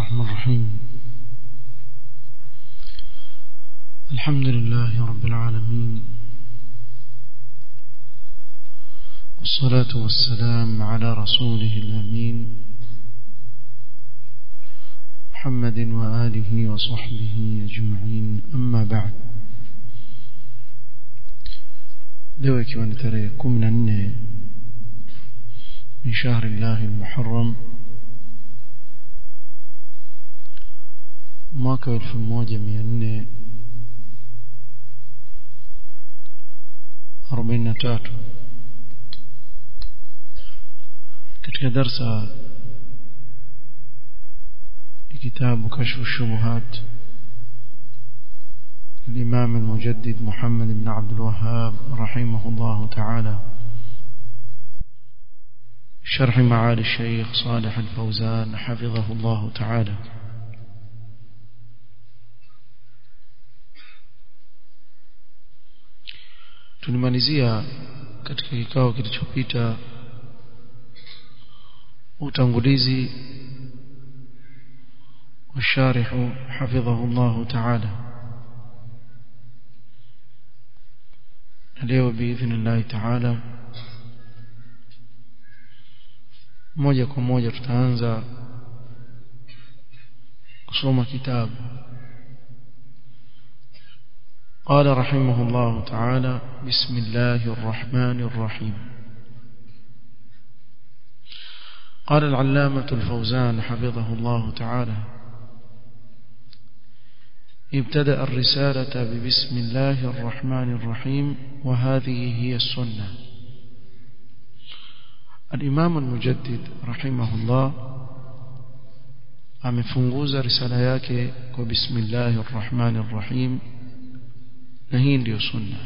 الرحمن الرحيم الحمد لله رب العالمين والصلاة والسلام على رسوله الأمين محمد وآله وصحبه أجمعين أما بعد leo ikiwa ni tarehe kumi na nne min shahri llahi lmuharam mwaka wa elfu moja mia nne arobaini na tatu katika darsa ya kitabu kashfu shubuhat الإمام المجدد محمد بن عبد الوهاب رحمه الله تعالى شرح معالي الشيخ صالح الفوزان حفظه الله تعالى tulimalizia katika kikao kilichopita utangulizi والشارح حفظه الله تعالى leo biidhnillahi taala moja kwa moja tutaanza kusoma kitabu قال رحمه الله تعالى بسم الله الرحمن الرحيم قال العلامة الفوزان حفظه الله تعالى ابتدأ الرسالة ببسم الله الرحمن الرحيم وهذه هي السنة الإمام المجدد رحمه الله amefunguza risala yake kwa bismillahi rrahmani rrahim na hii ndiyo sunna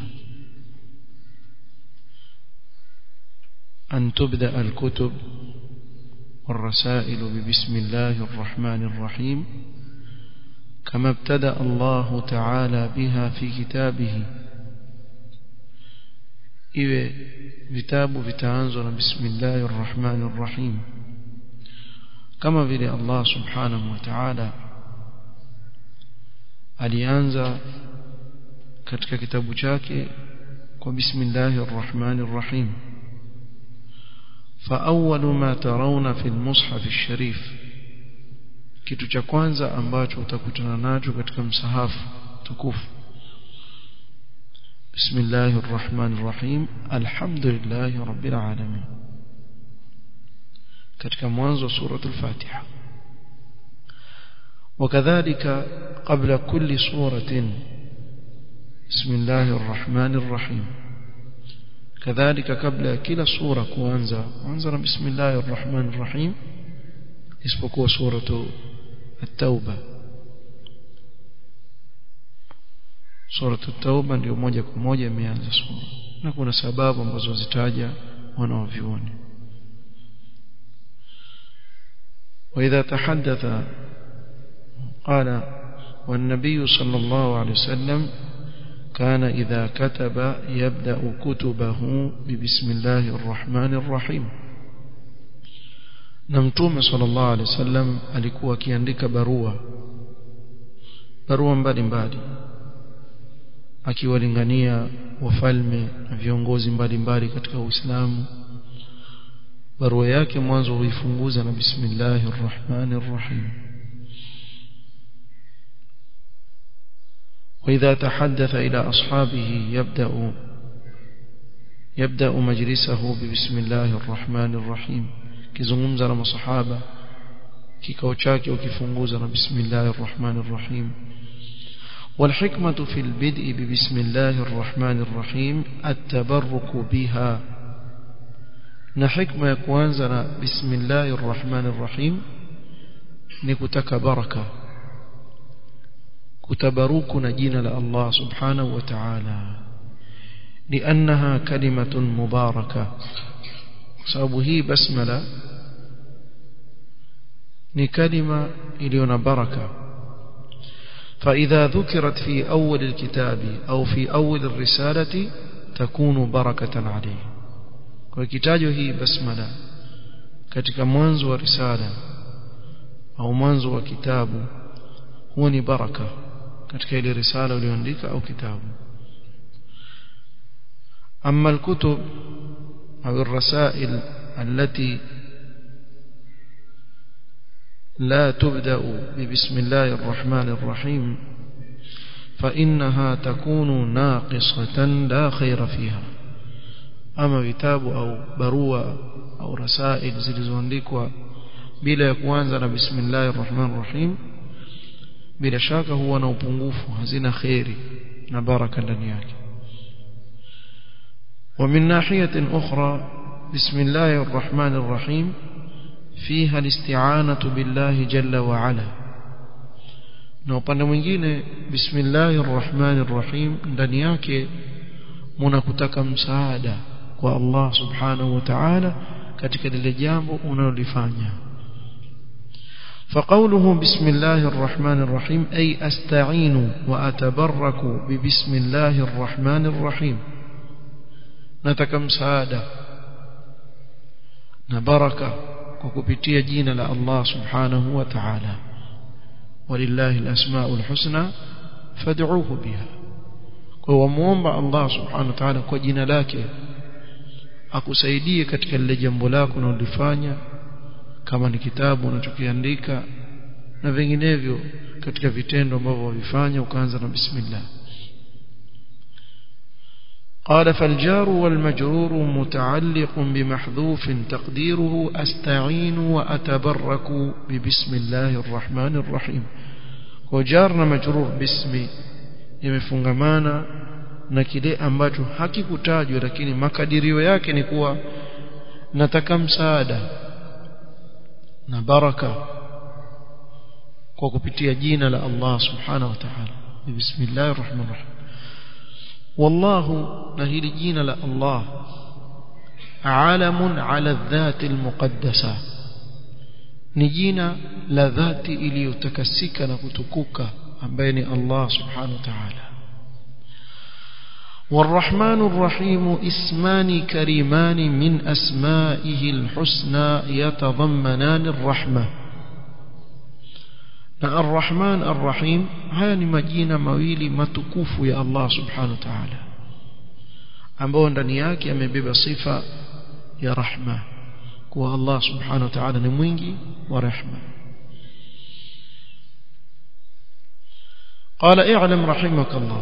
an tubda alkutub والرسائل ببسم الله الرحمن الرحيم كما ابتدأ الله تعالى بها في كتابه iwe vitabu vitaanzwa na bismillahi rrahmani rrahim kama vile Allah subhanahu wa ta'ala alianza katika kitabu chake kwa bismillahi rrahmani rrahim فأول ما ترون في المصحف الشريف kitu cha kwanza ambacho utakutana nacho katika msahafu tukufu bismillahir rahmanir rahim alhamdulillahi rabbil alamin katika mwanzo wa suratul fatiha وكذلك قبل كل سورة بسم الله الرحمن الرحيم كذلك قبل كل سورة كوانزا وانزل بسم الله الرحمن الرحيم isipokuwa suratu at-tauba suratu at-tauba ndio moja kwa moja imeanza sura na kuna sababu ambazo zitaja wanaovioni واذا تحدث قال والنبي صلى الله عليه وسلم كان إذا كتب يبدأ كتبه ببسم الله الرحمن الرحيم na mtume sallallahu alaihi wasallam alikuwa akiandika barua barua mbalimbali akiwalingania wafalme na viongozi mbalimbali katika Uislamu barua yake mwanzo huifunguza na bismillahir rahmanir rahim وإذا تحدث إلى أصحابه يبدأ يبدأ مجلسه ببسم الله الرحمن الرحيم kizungumza na masahaba kikao chake ukifunguza na bismillahir rahmanir rahim والحكمة في البدء ببسم الله الرحمن الرحيم التبرك بها na hikma ya kuanza na bismillahir rahmanir rahim ni kutaka baraka kutabaruku na jina la Allah subhanahu wa ta'ala لأنها كلمة مباركة sababu hii basmala ni kalima iliyo na baraka فإذا ذكرت في أول الكتاب أو في أول الرسالة تكون بركة عليه وكتاجه هي بسملة katika mwanzo wa risala au mwanzo wa kitabu huo ni baraka katika ile risala uliyoandika au kitabu أما الكتب أو الرسائل التي لا تبدأ ببسم الله الرحمن الرحيم فإنها تكون ناقصة لا خير فيها أما كتاب أو بروة أو رسائل zilizoandikwa bila ya kuanza na bismillahir rahmanir rahim bila shaka huwa na upungufu hazina khairi na baraka ndani yake ومن ناحية أخرى بسم الله الرحمن الرحيم فيها الاستعانة بالله جل وعلا na upande mwingine bismillahir rahmanir rahim ndani yake mnakutaka msaada kwa Allah subhanahu wa ta'ala katika lile jambo unalolifanya فقوله بسم الله الرحمن الرحيم أي أستعين وأتبرك ببسم الله الرحمن الرحيم nataka msaada na baraka kwa kupitia jina la Allah subhanahu wa ta'ala walillahi alasmaul husna fad'uuhu biha kwa wamuomba Allah subhanahu wa ta'ala kwa jina lake akusaidie katika lile jambo lako unalofanya kama ni kitabu unachokiandika na vinginevyo katika vitendo ambavyo wavifanya ukaanza na bismillah قال فالجار والمجرور متعلق بمحذوف تقديره أستعين وأتبرك ببسم الله الرحمن الرحيم وجارنا مجرور باسم يمفungamana na kile ambacho hakikutajwa lakini makadirio yake ni kuwa nataka msaada na baraka kwa kupitia jina la Allah subhanahu wa ta'ala bismillahir rahmanir rahim والله نهي جينا لا الله عالم على الذات المقدسة نجينا لذات إلي يتكسك نكتكوك بين الله سبحانه وتعالى والرحمن الرحيم اسمان كريمان من أسمائه الحسنى يتضمنان الرحمة na arrahman arrahim haya ni majina mawili matukufu ya Allah subhanahu wa ta'ala ambao ndani yake amebeba sifa ya rahma kwa Allah subhanahu wa ta'ala ni mwingi wa rehma قال اعلم رحمك الله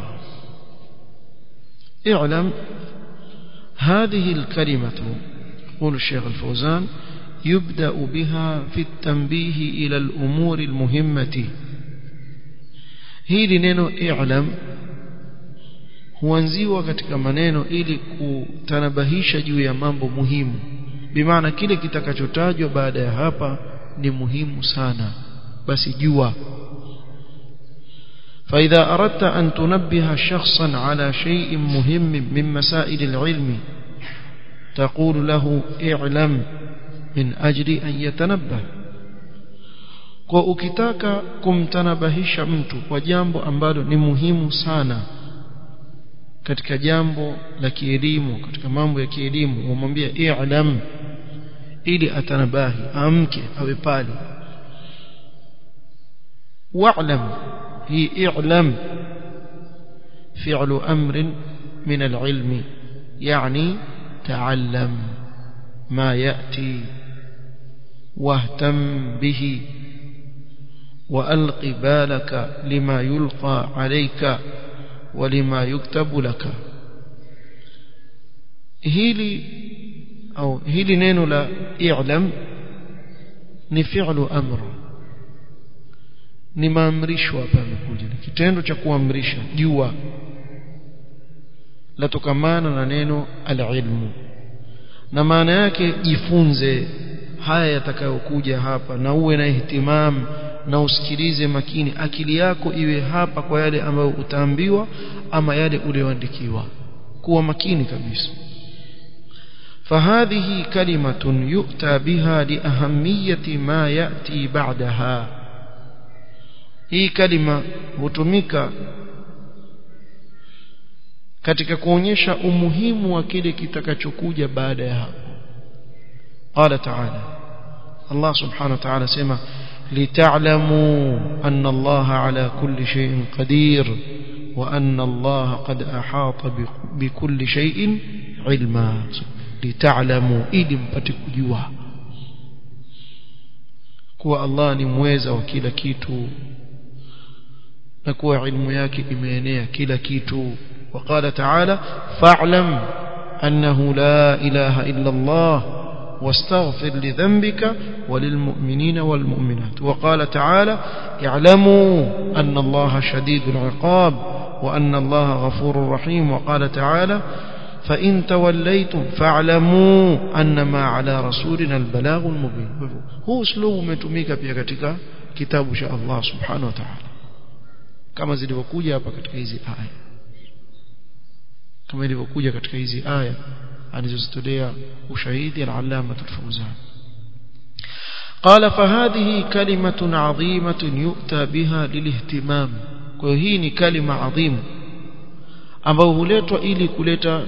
اعلم هذه الكلمة يقول الشيخ الفوزان يبدأ بها في التنبيه إلى الأمور المهمة hili neno i'lam huanziwa katika maneno ili kutanabahisha juu ya mambo muhimu bimaana kile kitakachotajwa baada ya hapa ni muhimu sana basi jua فإذا أردت أن تنبه شخصا على شيء مهم من مسائل العلم تقول له اعلم min ajli an yatanabbah kwa ukitaka kumtanabahisha mtu kwa jambo ambalo ni muhimu sana katika jambo la kielimu katika mambo ya kielimu umwambie i'lam ili atanabahi amke awe pale wa'lam hi i'lam fi'lu amrin min al-ilmi yani ta'allam ما يأتي واهتم به وألق بالك لما يلقى عليك ولما يكتب لك هيلي أو هيلي نينو لا اعلم ni fi'lu amr ni maamrisho hapa yamekuja ni kitendo cha kuamrisha jua latokamana na neno al-ilmu na maana yake jifunze haya yatakayokuja hapa na uwe na ihtimam na usikilize makini akili yako iwe hapa kwa yale ambayo utaambiwa ama yale ulioandikiwa kuwa makini kabisa فهذه كلمة يؤتى بها لأهمية ما يأتي بعدها hii kalima hutumika katika kuonyesha umuhimu wa kile kitakachokuja baada ya hapo qala ta'ala Allah subhanahu wa ta'ala sema لتعلموا أن الله على كل شيء قدير وأن الله قد أحاط بكل شيء علما لتعلموا إذ mpatikuجوا kuwa Allah ni mweza wa kila kitu na kuwa ilmu yake imeenea kila kitu وقال تعالى فاعلم أنه لا إله إلا الله واستغفر لذنبك وللمؤمنين والمؤمنات وقال تعالى اعلموا أن الله شديد العقاب وأن الله غفور رحيم وقال تعالى فإن توليتم فاعلموا أنما على رسولنا البلاغ المبين هو اسلوب umetumika pia katika kitabu cha Allah subhanahu wa ta'ala kama zilivyokuja hapa katika hizi aya kama ilivyokuja katika hizi aya alizozitolea ushahidi al-allama al-fawzan قال فهذه كلمة عظيمة يؤتى بها للاهتمام kwa hii ni kalima adhimu ambayo huletwa ili kuleta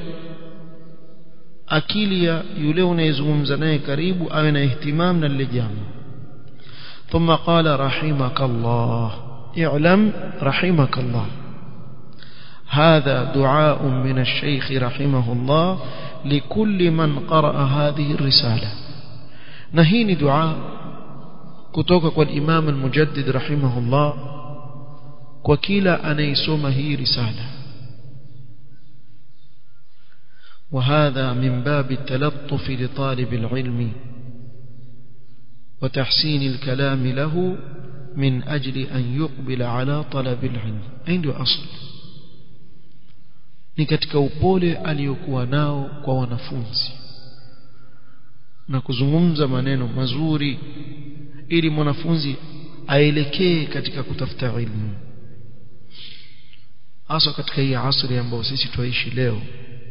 akili ya yule unayezungumza naye karibu awe na ihtimam na lile jambo ثم قال رحمك الله اعلم رحمك الله هذا دعاء من الشيخ رحمه الله لكل من قرأ هذه الرسالة نهيني دعاء كتوك والإمام المجدد رحمه الله وكيلا أن يسوم هي رسالة وهذا من باب التلطف لطالب العلم وتحسين الكلام له من أجل أن يقبل على طلب العلم عنده أصل ni katika upole aliyokuwa nao kwa wanafunzi na kuzungumza maneno mazuri ili mwanafunzi aelekee katika kutafuta ilmu hasa katika hii asri ambayo sisi tuishi leo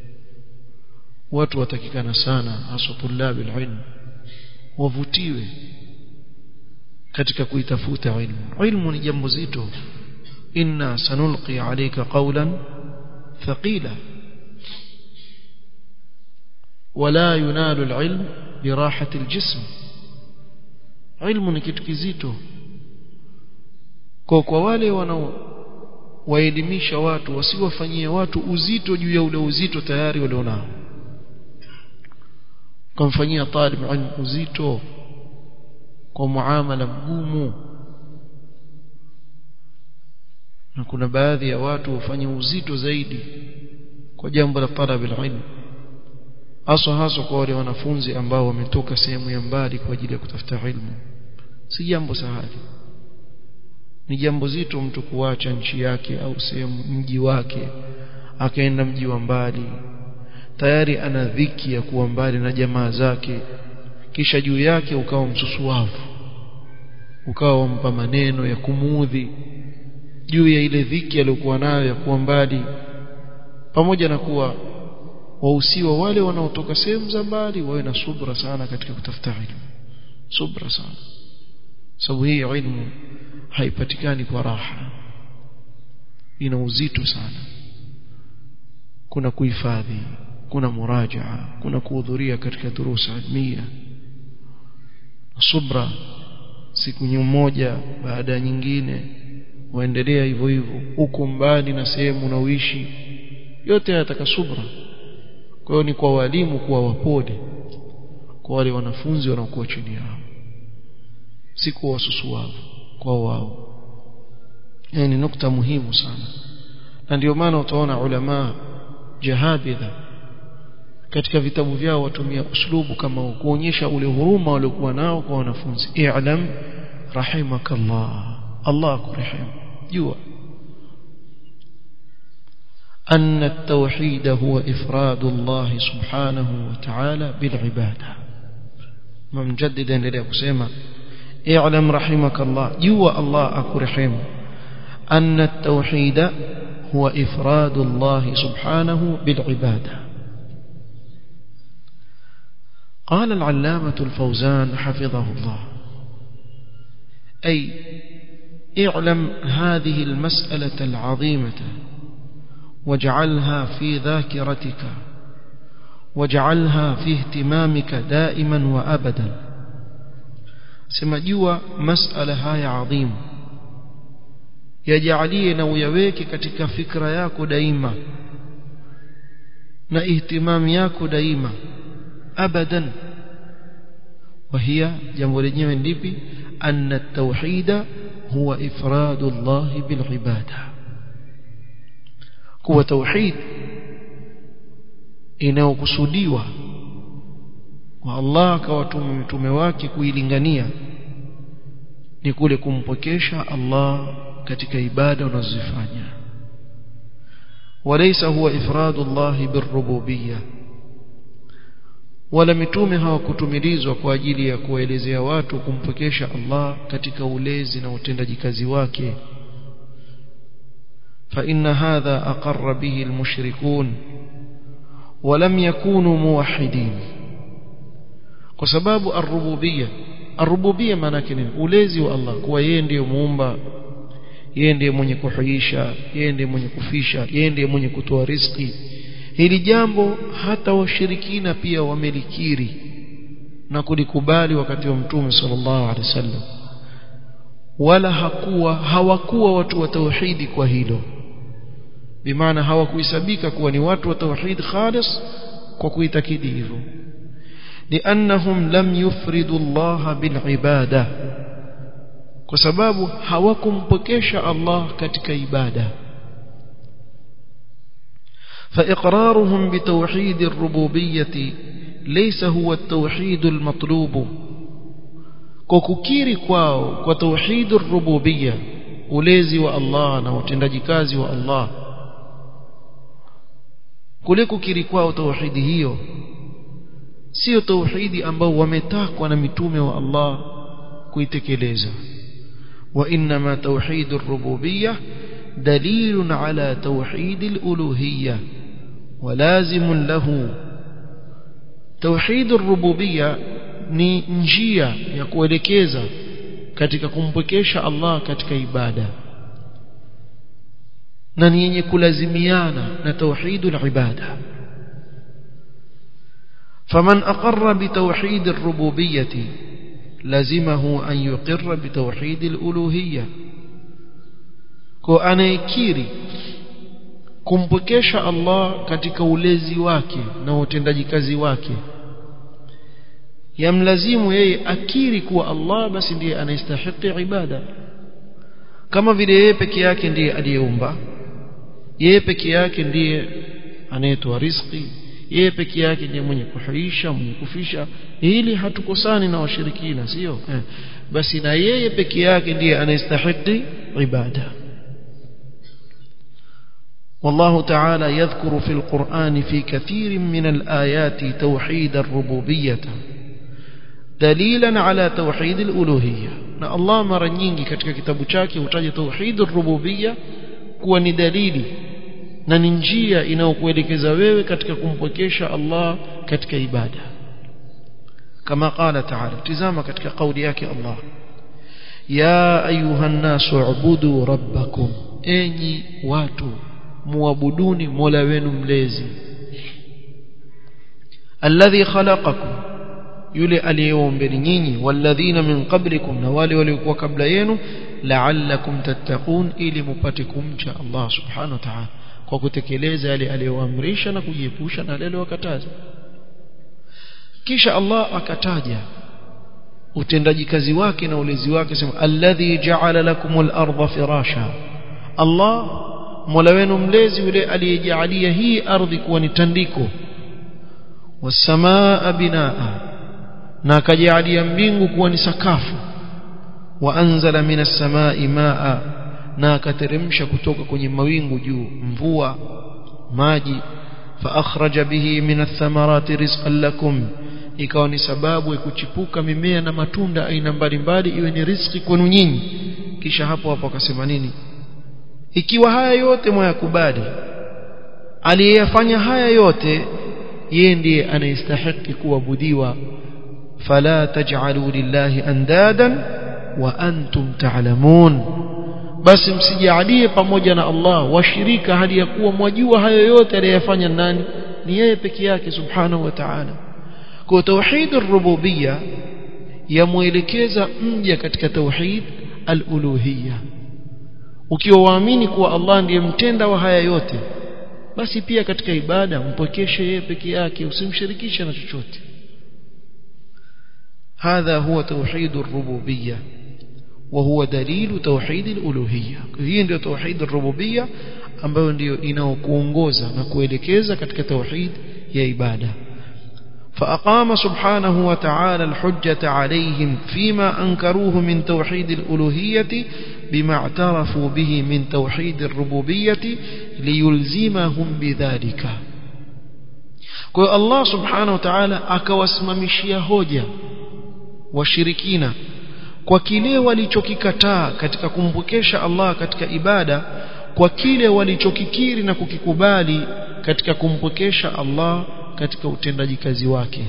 watu watakikana sana hasa tulabi ilmu wavutiwe katika kuitafuta ilmu ilmu ni jambo zito inna sanulqi alayka qawlan ثقيلة ولا ينال العلم براحة الجسم علم ni kitu kizito kwa kwa wale wanao waelimisha watu wasiwafanyie watu uzito juu ya ule uzito tayari walionao kumfanyia talib ilmu uzito kwa muamala mgumu na kuna baadhi ya watu hufanya uzito zaidi kwa jambo la talab ilmu hasa hasa kwa wale wanafunzi ambao wametoka sehemu ya mbali kwa ajili ya kutafuta ilmu si jambo sahali ni jambo zito mtu kuacha nchi yake au sehemu mji wake akaenda mji wa mbali tayari ana dhiki ya kuwa mbali na jamaa zake kisha juu yake ukawa msusuavu ukawa wampa maneno ya kumuudhi juu ya ile dhiki aliyokuwa nayo ya kuwa mbali pamoja na kuwa wahusiwa wale wanaotoka sehemu za mbali wawe na subra sana katika kutafuta ilmu subra sana sababu hii ilmu haipatikani kwa raha ina uzito sana kuna kuhifadhi kuna murajaa kuna kuhudhuria katika durusa ilmia subra siku moja baada ya nyingine waendelea hivyo hivyo huko mbali na sehemu unaoishi yote yataka subra kwa hiyo ni kwa walimu kuwa wapole kwa wale wanafunzi wanaokuwa chini yao si kwa wasusuavu kwa wao yani ni nukta muhimu sana na ndio maana utaona ulama jahadidha katika vitabu vyao watumia uslubu kama huu kuonyesha ule huruma waliokuwa nao kwa wanafunzi i'lam rahimakallah Allah akurehemu jua أن التوحيد هو إفراد الله سبحانه وتعالى بالعبادة مجددا لله كسيما اعلم رحمك الله جوا الله أكرحم أن التوحيد هو إفراد الله سبحانه بالعبادة قال العلامة الفوزان حفظه الله أي اعلم هذه المسألة العظيمة واجعلها في ذاكرتك واجعلها في اهتمامك دائما وأبدا sema jua masala haya adhimu yajalie na uyaweke katika fikra yako daima na ihtimami yako daima abadan وهي jambo lenyewe ndipi anna at-tauhid huwa ifradu Allah bil ibada kuwa tauhid inayokusudiwa kwa Allah akawatuma mitume wake kuilingania ni kule kumpokesha Allah katika ibada unazozifanya walaysa huwa ifradu Allah birrububiyyah wala mitume hawakutumilizwa kwa ajili ya kuwaelezea watu kumpokesha Allah katika ulezi na utendaji kazi wake فإن هذا أقر به المشركون ولم يكونوا موحدين وسباب الربوبية الربوبية maana nini ulezi wa Allah kuwa yeye ndiye muumba yeye ndiye mwenye kuhuisha yeye ndiye mwenye kufisha yeye ndiye mwenye kutoa riziki hili jambo hata washirikina pia wamelikiri na kulikubali wakati wa mtume sallallahu alaihi wasallam wala hakuwa hawakuwa watu wa tauhidi kwa hilo bimaana hawakuhesabika kuwa ni watu wa tauhid khalis kwa kuitakidi hivyo لانهم لم يفردوا الله بالعباده kwa sababu hawakumpokesha Allah katika ibada فإقرارهم بتوحيد الربوبية ليس هو التوحيد المطلوب كوكيري kwao kwa توحيد الربوبية ulezi wa Allah na utendaji kazi wa Allah kule kukiri kwao tauhidi hiyo sio tauhidi ambao wametakwa na mitume wa Allah kuitekeleza wa inma tauhid ar-rububiyyah dalilun ala tauhid al-uluhiyyah ولازم له توحيد الربوبيه ni njia ya kuelekeza katika kumpwekesha Allah katika ibada na ni yenye kulazimiana na tauhidul ibada faman aqarra bitawhid ar-rububiyyah lazimahu an yuqirra bitawhid al-uluhiyyah kwa anayekiri kumpokesha Allah katika ulezi wake na utendaji kazi wake yamlazimu yeye akiri kuwa Allah basi ndiye anastahili ibada kama vile yeye peke yake ndiye aliyeumba yeye peke yake ndiye anayetoa riziki yeye peke yake ndiye mwenye kuhuisha mwenye kufisha ili hatukosani na washirikina sio eh. basi na yeye peke yake ndiye anastahili ibada والله تعالى يذكر في القرآن في كثير من الآيات توحيد الربوبية دليلا على توحيد الألوهية na Allah mara nyingi katika kitabu chake hutaja tauhid ar-rububiyya kuwa ni dalili na ni njia inayokuelekeza wewe katika kumpokesha Allah katika ibada kama qala ta'ala tizama katika kauli yake Allah ya ayuhan nasu ubudu rabbakum enyi watu muabuduni mola wenu mlezi alladhi khalaqakum yule aliyeombeni nyinyi walladhina min qablikum na wale waliokuwa kabla yenu la'allakum tattaqun ili mupate kumcha Allah subhanahu wa ta'ala kwa kutekeleza yale aliyoamrisha na kujiepusha na yale aliyokataza kisha Allah akataja utendaji kazi wake na ulezi wake sema alladhi ja'ala lakumul arda firasha Allah Mola wenu mlezi yule aliyejalia hii ardhi kuwa ni tandiko wasamaa binaa na akajalia mbingu kuwa ni sakafu wa anzala minas samai maa na akateremsha kutoka kwenye mawingu juu mvua maji fa akhraja bihi minath thamarati rizqan lakum ikawa ni sababu ya kuchipuka mimea na matunda aina mbalimbali iwe ni riziki kwenu nyinyi kisha hapo hapo akasema nini ikiwa haya yote mwayakubali aliyeyafanya haya yote yeye ndiye anayestahili kuabudiwa fala taj'alu lillahi andadan wa antum ta'lamun basi msijalie pamoja na Allah washirika hali ya kuwa mwajua hayo yote aliyofanya nani ni yeye peke yake subhanahu wa ta'ala kwa tauhid ar-rububiyya yamuelekeza mja katika tauhid al-uluhiyya ukiwa waamini kuwa Allah ndiye mtenda wa haya yote basi pia katika ibada mpokeshe yeye peke yake usimshirikishe na chochote هذا هو توحيد الربوبيه وهو دليل توحيد الالوهيه hii ndio توحيد الربوبيه ambayo ndio inaokuongoza na kuelekeza katika tauhid ya ibada فأقام سبحانه وتعالى الحجة عليهم فيما أنكروه من توحيد الألوهية بما اعترفوا به من توحيد الربوبية ليلزمهم بذلك kwa Allah subhanahu wa ta'ala akawasimamishia hoja washirikina kwa kile walichokikataa katika kumpokesha Allah katika ibada kwa kile walichokikiri na kukikubali katika kumpokesha Allah katika utendaji kazi wake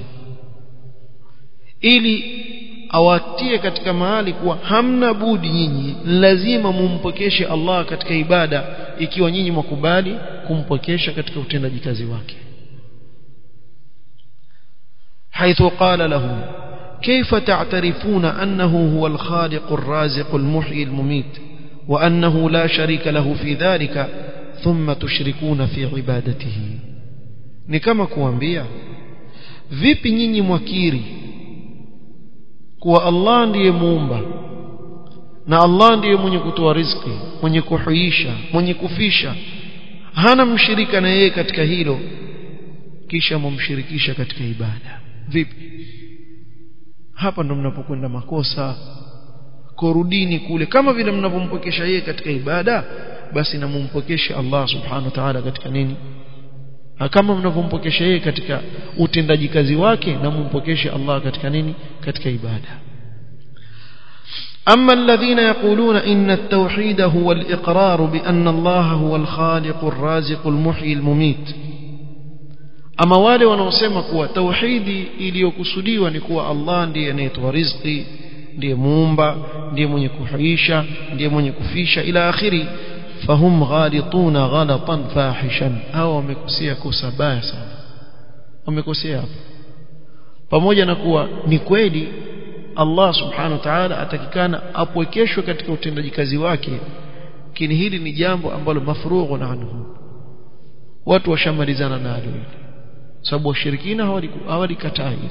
ili awatie katika mahali kuwa hamna budi nyinyi lazima mumpokeshe Allah katika ibada ikiwa nyinyi mwakubali kumpokesha katika utendaji kazi wake حيث قال لهم كيف تعترفون أنه هو الخالق الرازق المحيي المميت وأنه لا شريك له في ذلك ثم تشركون في عبادته ni kama kuambia vipi nyinyi mwakiri kuwa Allah ndiye muumba na Allah ndiye mwenye kutoa riziki mwenye kuhuisha mwenye kufisha hana mshirika na yeye katika hilo kisha mumshirikisha katika ibada vipi hapa ndo mnapokwenda makosa korudini kule kama vile mnavyompokesha yeye katika ibada basi na mumpokeshe Allah subhanahu wa ta'ala katika nini kama mnavyompokesha yeye katika utendaji kazi wake na mumpokeshe Allah katika nini katika ibada أما الذين يقولون إن التوحيد هو الإقرار بأن الله هو الخالق الرازق المحيي المميت أما wale wanaosema kuwa tauhidi iliyokusudiwa ni kuwa Allah ndiye anayetoa riziki ndiye muumba ndiye mwenye kuhuisha ndiye mwenye kufisha ila akhiri fahum ghalituna ghalatan fahishan au wamekosea kosa baya sana wamekosea hapa pamoja na kuwa ni kweli Allah subhanahu wa ta'ala atakikana apwekeshwe katika utendaji kazi wake lakini hili ni jambo ambalo mafrughun anhu watu washamalizana nalo hili sababu washirikina hawalikataa hili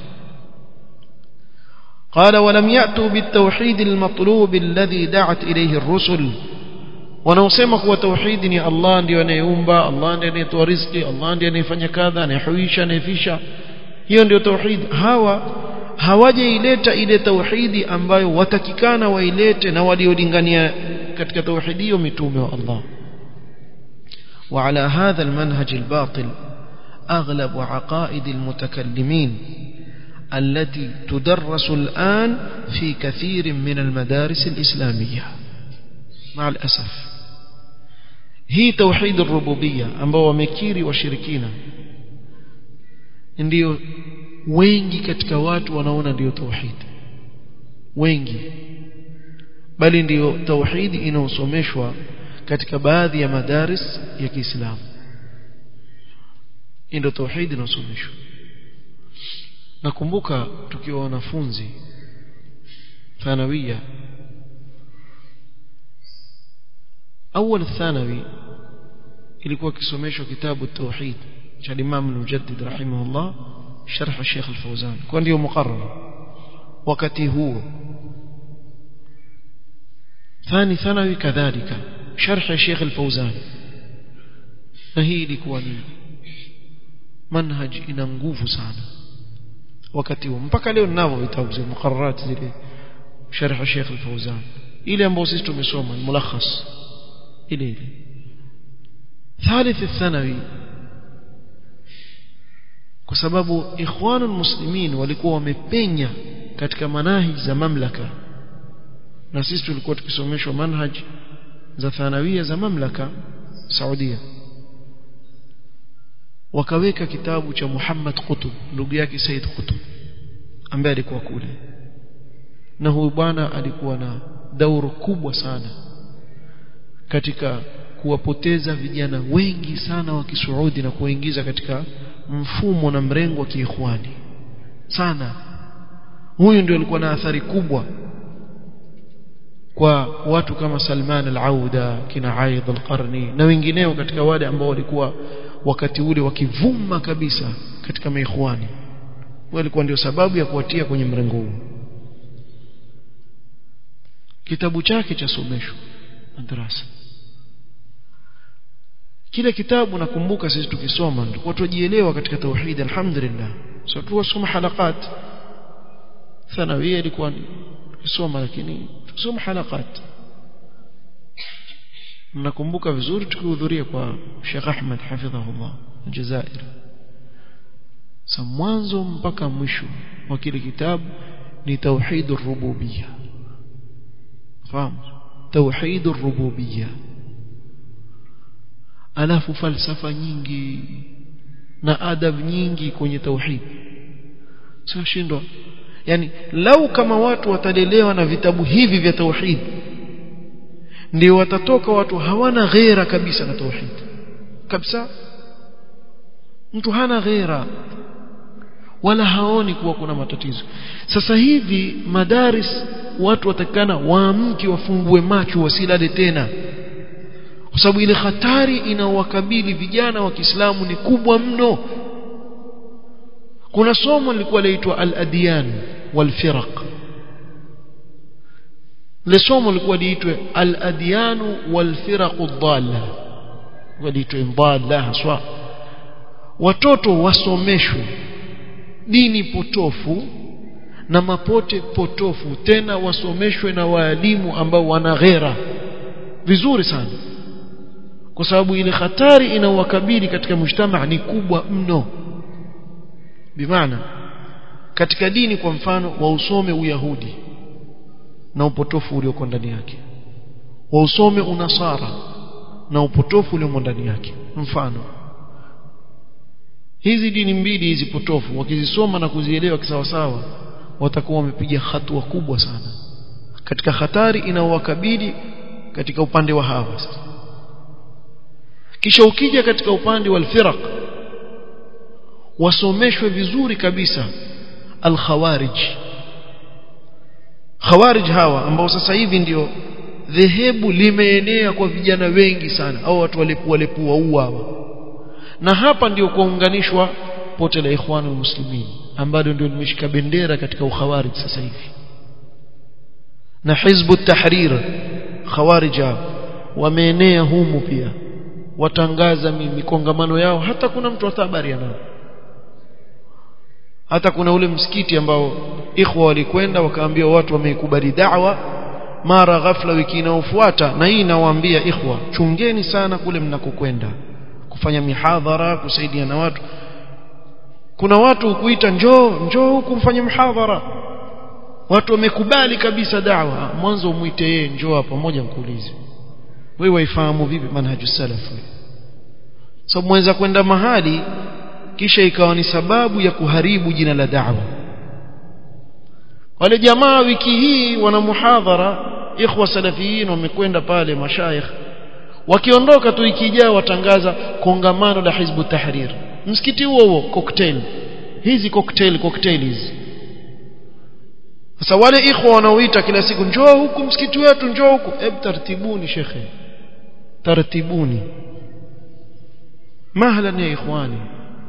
قال ولم يأتوا بالتوحيد المطلوب الذي دعت إليه الرسل wanaosema kuwa tauhidi ni Allah ndiye anayeumba Allah ndiye anayetoa riziki Allah ndiye anayefanya kadha anayehuisha anayefisha hiyo ndio tauhid hawa hawajaileta ile tauhidi ambayo watakikana wailete na waliolingania katika tauhidi hiyo mitume wa Allah وعلى هذا المنهج الباطل أغلب عقائد المتكلمين التي تدرس الآن في كثير من المدارس الإسلامية مع الأسف هي توحيد الربوبية ambao wamekiri washirikina ndio wengi katika watu wanaona ndio tauhid wengi bali ndio tauhidi inaosomeshwa katika baadhi ya madaris ya Kiislamu ndio tauhidi inaosomeshwa nakumbuka tukiwa wanafunzi thanawia أول الثانوي ilikuwa kisomeshwa kitabu tauhid cha Imam al-Mujaddid rahimahullah sharh Sheikh al-Fawzan kwa ndio muqarrar wakati huo ثاني ثانوي كذلك شرح الشيخ الفوزان na hii ilikuwa ni manhaj ina nguvu sana wakati huo mpaka leo ninavyo vitabu vya muqarrarat zile sharh Sheikh al-Fawzan ile ambayo sisi tumesoma mulakhas ile ile ثالث الثانوي kwa sababu ikhwanul muslimin walikuwa wamepenya katika manhaji za mamlaka na sisi tulikuwa tukisomeshwa manhaj za thanawia za mamlaka Saudia wakaweka kitabu cha Muhammad Qutb ndugu yake Said Qutb ambaye alikuwa kule na huyu bwana alikuwa na dauru kubwa sana katika kuwapoteza vijana wengi sana wa Kisuudi na kuwaingiza katika mfumo na mrengo wa kiikhwani sana huyu ndio alikuwa na athari kubwa kwa watu kama Salman al-Auda kina Aid al-Qarni na wengineo katika wale ambao walikuwa wakati ule wakivuma kabisa katika maikhwani walikuwa ndio sababu ya kuwatia kwenye mrengo huu kitabu chake cha somesho madrasa kile kitabu nakumbuka sisi tukisoma tulikuwa tujielewa katika tauhid alhamdulillah sio tuwasoma halakat thanawia ilikuwa tukisoma lakini tukisoma halakat nakumbuka vizuri tukihudhuria kwa Sheikh Ahmed hafidhahullah Jazair sa mwanzo mpaka mwisho wa kile kitabu ni tauhid ar-rububiyyah fahamu tauhid ar-rububiyyah alafu falsafa nyingi na adab nyingi kwenye tauhid sio shindwa yani lau kama watu watalelewa na vitabu hivi vya tauhid ndio watatoka watu hawana ghera kabisa na tauhid kabisa mtu hana ghera wala haoni kuwa kuna matatizo sasa hivi madaris watu watakana waamke wafungue macho wasilale tena kwa sababu ile hatari inaowakabili vijana wa Kiislamu ni kubwa mno kuna somo lilikuwa laitwa al-adyan wal-firaq le somo lilikuwa liitwe al-adyan wal-firaq ad-dalla waliitwa dhalla haswa watoto wasomeshwe dini potofu na mapote potofu tena wasomeshwe na waalimu ambao wana ghera vizuri sana kwa sababu ile hatari inaowakabili katika mujtama ni kubwa mno bimaana katika dini kwa mfano wausome uyahudi na upotofu ulioko ndani yake wausome unasara na upotofu uliomo ndani yake mfano hizi dini mbili hizi potofu wakizisoma na kuzielewa kisawasawa watakuwa wamepiga hatua kubwa sana katika hatari inaowakabili katika upande wa hawa sasa kisha ukija katika upande wa alfiraq wasomeshwe vizuri kabisa alkhawarij khawarij hawa ambao sasa hivi ndio dhehebu limeenea kwa vijana wengi sana au watu walepua lepua uawa na hapa ndio kuunganishwa pote la ikhwanul muslimin ambalo ndio limeshika bendera katika ukhawarij sasa hivi na hizbu tahrir khawarija wameenea humu pia watangaza mikongamano yao hata kuna mtu hata habari anao hata kuna ule msikiti ambao ikhwa walikwenda wakaambia watu wameikubali da'wa mara ghafla wiki inayofuata na hii inawaambia ikhwa chungeni sana kule mnakokwenda kufanya mihadhara kusaidia na watu kuna watu kuita njoo njoo huku mfanye mhadhara watu wamekubali kabisa da'wa mwanzo umuite yeye njoo hapa pamoja mkuulize wewe waifahamu vipi manhaju salaf sababu mweza kwenda mahali kisha ikawa ni sababu ya kuharibu jina la da'wa wale jamaa wiki hii wana muhadhara ikhwa salafiyin wamekwenda pale mashaikh wakiondoka tu ikijaa watangaza kongamano la hizbu tahrir msikiti huo huo cocktail hizi cocktail cocktail hizi sasa wale ikhwa wanaoita kila siku njoo huku msikiti wetu njoo huku hebu tartibuni shekhe tartibuni mahlan ya ikhwani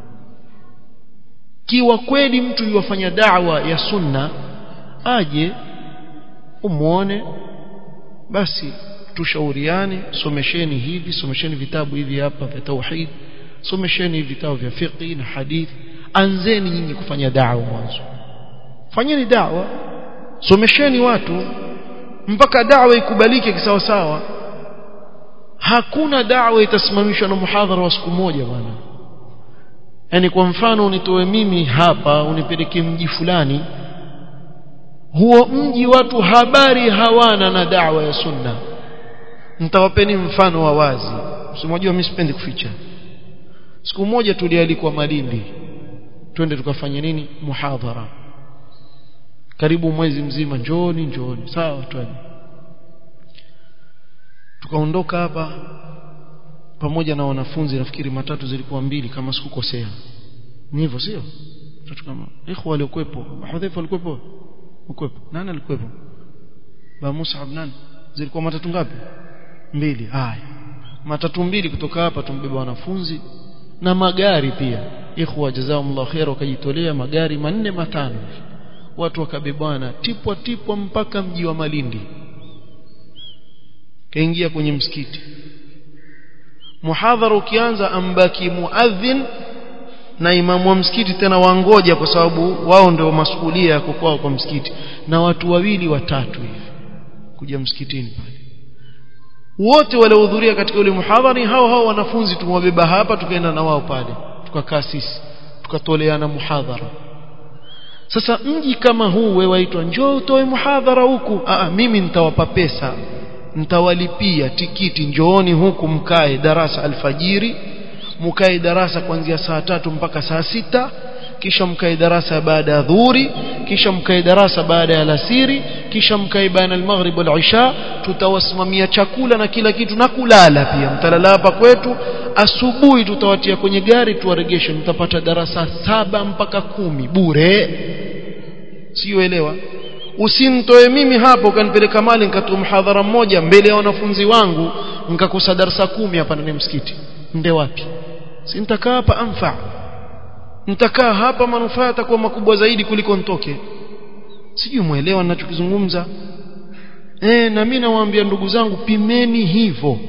kiwa kweli mtu yuwafanya da'wa ya sunna aje umuone basi tushauriane somesheni hivi somesheni vitabu hivi hapa vya tauhid somesheni vitabu vya fiqh na hadith anzeni nyinyi kufanya da'wa mwanzo fanyeni da'wa somesheni watu mpaka da'wa ikubalike kisawa sawa hakuna da'wa itasimamishwa na muhadhara wa siku moja bwana yani kwa mfano unitoe mimi hapa unipeleke mji fulani huo mji watu habari hawana na da'wa ya sunna nitawapeni mfano wa wazi msimwajua mimi sipendi kuficha siku moja tulialikwa Malindi twende tukafanya nini muhadhara karibu mwezi mzima njoni njoni sawa twende tukaondoka hapa pamoja na wanafunzi nafikiri matatu zilikuwa mbili kama sikukosea ni hivyo sio tatu kama ikhwa waliokuepo hudhaifa walikuepo ukwepo nani alikuwepo ba Mus'ab nani zilikuwa matatu ngapi mbili haya matatu mbili kutoka hapa tumbeba wanafunzi na magari pia ikhwa jazakumullahu khair wakajitolea magari manne matano watu wakabebana tipwa tipwa mpaka mji wa Malindi kaingia kwenye msikiti muhadhara ukianza ambaki muadhin na imamu wa msikiti tena wangoja kwa sababu wao ndio masuhulia ya kwao kwa msikiti na watu wawili watatu hivi kuja msikitini pale wote waliohudhuria katika ule muhadhari hao hao wanafunzi tumwabeba hapa tukaenda na wao pale tukakaa sisi tukatoleana muhadhara sasa mji kama huu wewe waitwa njoo utoe muhadhara huku Aa, mimi nitawapa pesa nitawalipia tikiti njooni huku mkae darasa alfajiri mkae darasa kuanzia saa tatu mpaka saa sita kisha mkae darasa baada ya dhuhuri kisha mkae darasa baada ya alasiri kisha mkae baina al-maghrib wal-isha tutawasimamia chakula na kila kitu na kulala pia mtalala hapa kwetu asubuhi tutawatia kwenye gari tuwaregeshe mtapata darasa saba mpaka kumi bure siyoelewa usinitoe mimi hapo ukanipeleka mali nikatoa mhadhara mmoja mbele ya wanafunzi wangu nikakosa darasa kumi hapa ndani msikiti nde wapi si nitakaa hapa anfa nitakaa hapa manufaa yatakuwa makubwa zaidi kuliko nitoke sijui muelewa ninachokizungumza eh na mimi nawaambia ndugu zangu pimeni hivyo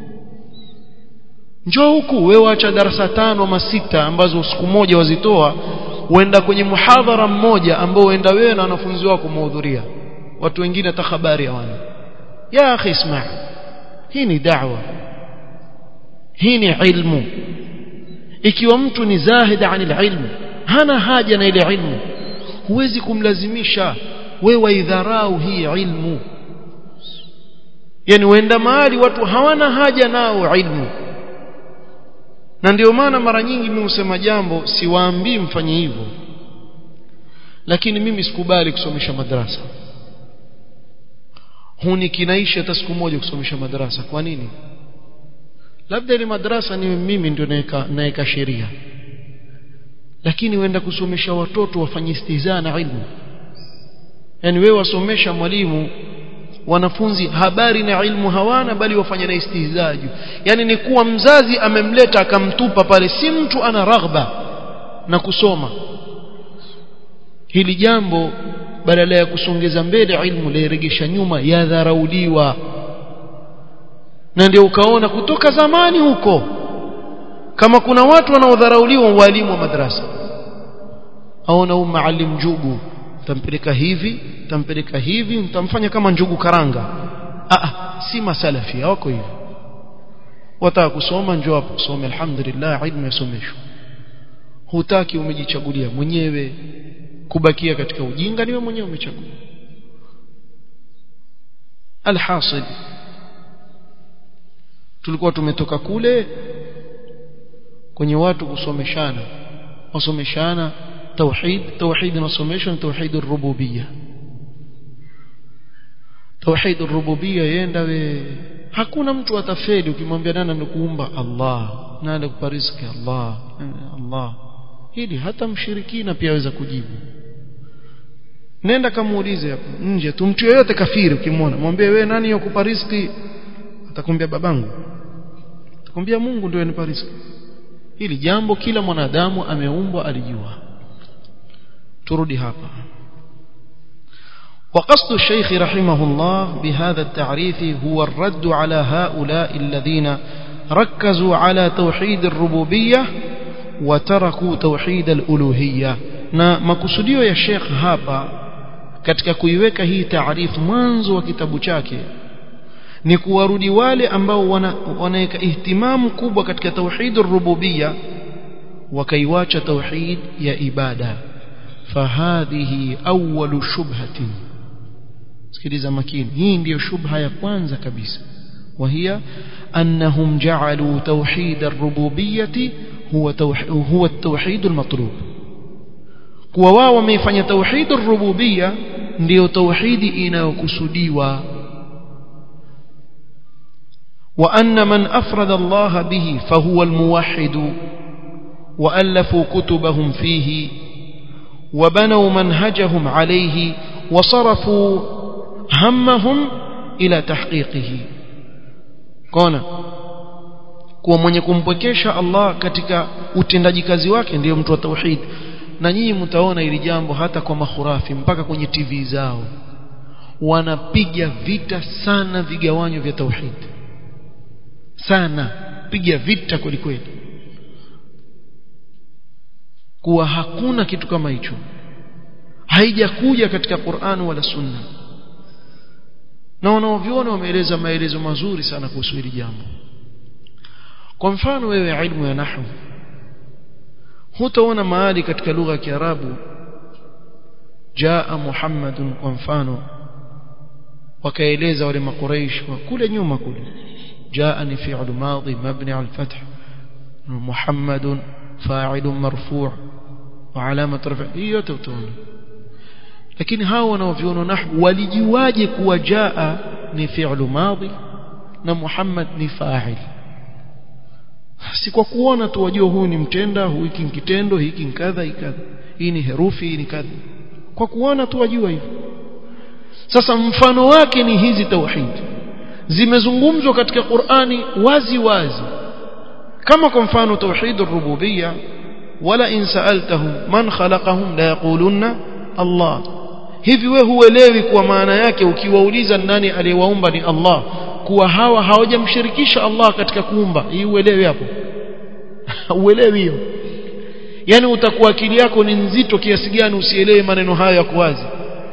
njoo huku wewe acha darasa tano ama sita ambazo siku moja wazitoa uenda kwenye muhadhara mmoja ambao uenda wewe na wanafunzi wako mahudhuria watu wengine hata habari hawana ya akhi isma hii ni da'wa hii ni ilmu ikiwa mtu ni zahid anil ilmu hana haja na ile ilmu huwezi kumlazimisha wewe waidharau hii ilmu yani uenda mahali watu hawana haja nao ilmu na ndio maana mara nyingi mimi husema jambo siwaambii mfanye hivyo lakini mimi sikubali kusomesha madrasa hunikinaisha hata siku moja kusomesha madrasa kwa nini labda ile madrasa ni mimi ndio naeka naeka sheria lakini uenda kusomesha watoto wafanye istihzaa na ilmu yani wewe wasomesha mwalimu wanafunzi habari na ilmu hawana bali wafanya na istihzaa juu yani ni kuwa mzazi amemleta akamtupa pale si mtu ana raghba na kusoma hili jambo badala ya kusongeza mbele ilmu lairegesha nyuma yadharauliwa na ndio ukaona kutoka zamani huko kama kuna watu wanaodharauliwa walimu wa madrasa aona huyu maalim njugu tampeleka hivi tampeleka hivi mtamfanya kama njugu karanga ah si masalafi hawako hivyo wataka kusoma njoo hapo usome alhamdulillah ilmu yasomeshwa hutaki umejichagulia mwenyewe kubakia katika ujinga niwe mwenyewe umechagua alhasil tulikuwa tumetoka kule kwenye watu kusomeshana wasomeshana توحيد توحيد نصوميشن توحيد الربوبيه توحيد الربوبيه yenda we hakuna mtu atafeli ukimwambia nani anakuumba Allah nani anakupa riziki Allah Allah hili hata mshirikina pia aweza kujibu nenda kamuulize hapo nje tu mtu yeyote kafiri ukimwona mwambie wewe nani yakupa riziki atakwambia babangu atakwambia Mungu ndio anipa riziki hili jambo kila mwanadamu ameumbwa alijua turudi hapa وقصد الشيخ رحمه الله بهذا التعريف هو الرد على هؤلاء الذين ركزوا على توحيد الربوبية وتركوا توحيد الألوهية na makusudio ya Sheikh hapa katika kuiweka hii taarifu mwanzo wa kitabu chake ni kuwarudi wale ambao wanaweka ihtimamu kubwa katika tauhid ar-rububiyya wakaiwacha tauhid ya ibada fahadhihi awwalu shubhatin sikiliza makini hii ndiyo shubha ya kwanza kabisa وهي أنهم جعلوا توحيد الربوبية هو هو التوحيد المطلوب kuwa wao wameifanya tauhid ar-rububiyya ndio tauhidi inayokusudiwa وأن من أفرد الله به فهو الموحد وألفوا كتبهم فيه وبنوا منهجهم عليه wasarafu hammahum ila tahqiqihi kona kuwa mwenye kumpwekesha Allah katika utendaji kazi wake ndiyo mtu wa tauhid na nyinyi mtaona hili jambo hata kwa makhurafi mpaka kwenye TV zao wanapiga vita sana vigawanyo vya tauhid sana piga vita kweli kweli kuwa hakuna kitu kama hicho haijakuja katika Qur'an wala Sunna na wanaoviona wameeleza maelezo mazuri sana kuhusu hili jambo kwa mfano wewe ilmu ya nahwu hutaona mahali katika lugha ya Kiarabu jaa Muhammadun kwa mfano wakaeleza wale makuraish kule nyuma kule jaa ni fi'l madhi mabni al fath Muhammadun fa'il marfu' wa alamat raf'i hiyo yote utaona lakini hao wanaoviona nahwu walijuaje kuwa jaa ni fi'l madhi na Muhammad ni fa'il si kwa kuona tu wajua huyu ni mtenda huyu hiki kitendo hiki kadha kadha hii ni herufi hii ni kadha kwa kuona tu wajua hivyo sasa mfano wake ni hizi tauhid zimezungumzwa katika Qur'ani wazi wazi kama kwa mfano tauhid ar-rububiyya wala in sa'altahum man khalaqahum la yaqulunna Allah hivi we huelewi kwa maana yake ukiwauliza nani aliyewaumba ni Allah kuwa hawa hawajamshirikisha Allah katika kuumba hii uelewi hapo uelewi hiyo yani utakuwa akili yako ni nzito kiasi gani usielewe maneno hayo ya kuwazi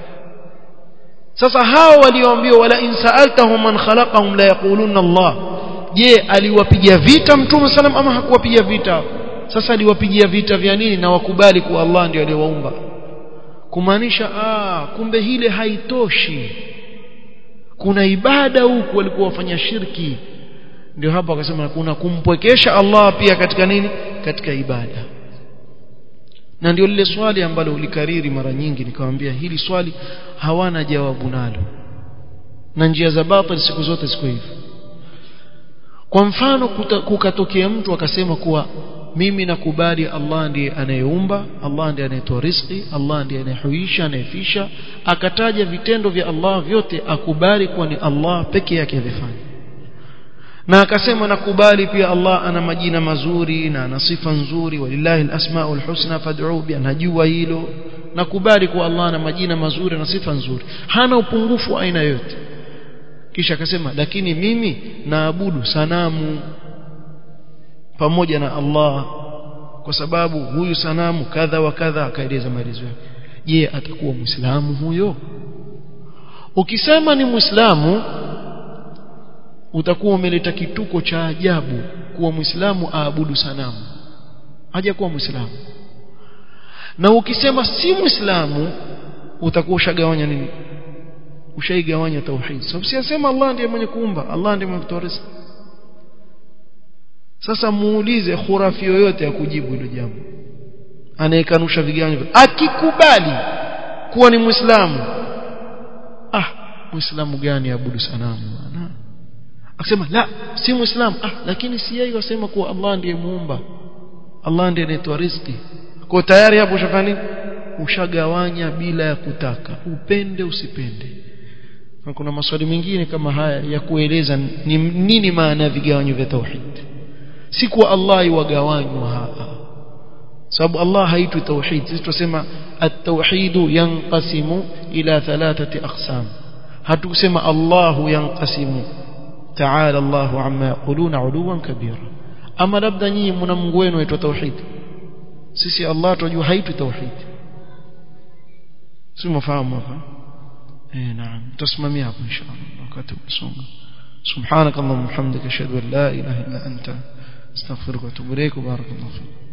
sasa hao walioambiwa wala in sa'altahum man khalaqahum la yaquluna Allah je aliwapiga vita mtume sallam ama hakuwapiga vita sasa aliwapigia vita vya nini na wakubali kuwa Allah ndiye aliyewaumba kumaanisha ah kumbe hile haitoshi kuna ibada huku walikuwa wafanya shirki ndio hapa akasema kuna kumpwekesha Allah pia katika nini katika ibada na ndio lile swali ambalo ulikariri mara nyingi nikamwambia hili swali hawana jawabu nalo na njia za batil siku zote siku hivi kwa mfano kukatokea mtu akasema kuwa mimi nakubali Allah ndiye anayeumba Allah ndiye anayetoa riziki Allah ndiye anayehuisha anayefisha akataja vitendo vya Allah vyote akubali kuwa ni Allah peke yake avifanya na akasema nakubali pia Allah ana majina mazuri na ana sifa nzuri walillahi alasmaul husna fad'u bi anajua hilo nakubali kuwa Allah ana majina mazuri na sifa nzuri hana upungufu aina yote kisha akasema lakini mimi naabudu sanamu pamoja na Allah kwa sababu huyu sanamu kadha wa kadha akaeleza maelezo yake je atakuwa muislamu huyo ukisema ni muislamu utakuwa umeleta kituko cha ajabu kuwa muislamu aabudu sanamu haja kuwa muislamu na ukisema si muislamu utakuwa ushagawanya nini ushaigawanya tauhid sababu so, siyasema Allah ndiye mwenye kuumba Allah ndiye mwenye kutoa riziki sasa muulize khurafi yoyote ya kujibu hilo jambo anayekanusha viganyo akikubali kuwa ni muislamu ah muislamu gani abudu sanamu bwana akasema la si muislamu ah lakini si yeye wasema kuwa Allah ndiye muumba Allah ndiye anayetoa riziki kwa tayari hapo ushafanya ushagawanya bila ya kutaka upende usipende na kuna maswali mengine kama haya ya kueleza ni nini maana ya vigawanyo vya tauhid si kuwa Allah iwagawanywa hapa sababu Allah haitwi tauhid sisi tunasema at-tauhid yanqasimu ila thalathati aqsam hatukusema Allah yanqasimu ta'ala Allah amma yaquluna 'uluwan kabira ama labda nyinyi mna Mungu wenu aitwa tauhid sisi Allah tunajua haitwi tauhid si mfahamu hapa eh naam tusimamia hapo inshallah wakati usonga سبحانك اللهم وبحمدك اشهد ان لا اله الا انت استغفرك واتوب اليك وبارك الله فيك